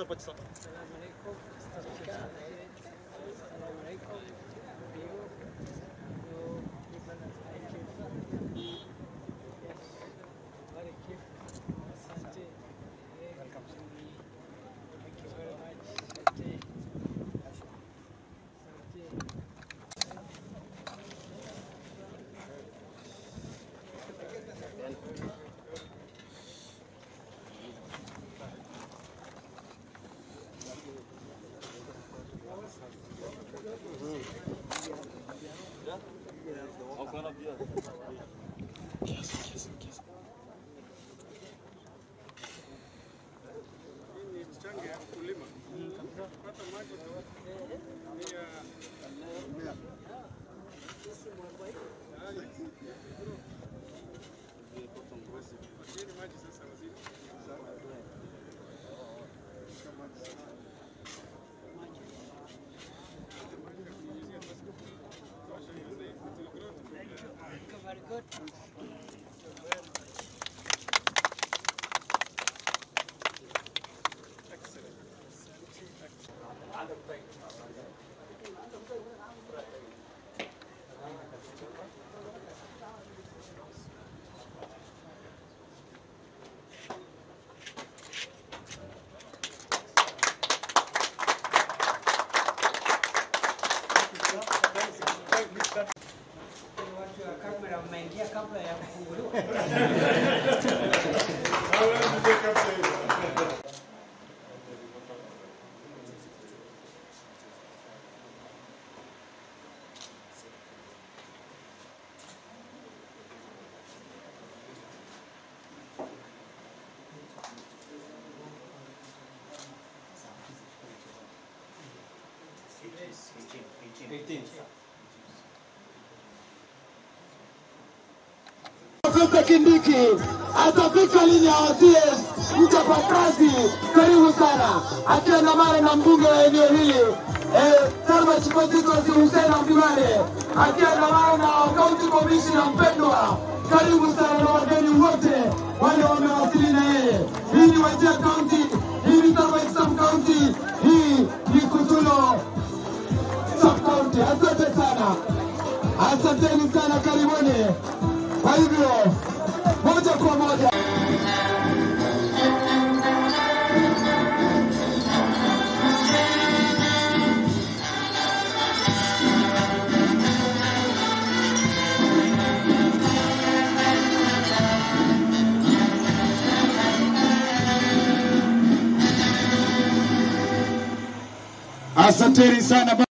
Pakistan. Assalamu alaikum. Assalamu alaikum. Biyu. Yo, people of Aikif. Yes. Very kif. Asante. Welcome. Thank you very much. Asante. Asante. Very good. Watu wa kamera mmeingia kabla ya kufunguliwa. Profesa Kindiki atafika lini awasie mchapakazi. Karibu sana, akiandamana na mbunge wa eneo hili eh, Salma Chikozikosi Hussein Abdumane, akiandamana na kaunti komishina mpendwa. Karibu sana na wageni wote wale wamewasili na yeye. Hii ni Wajir County, hii ni Salma Sub County, hii ni Kutulo Sub County. Asante sana, asanteni sana, karibuni. Kwa hivyo moja kwa moja asanteni sana.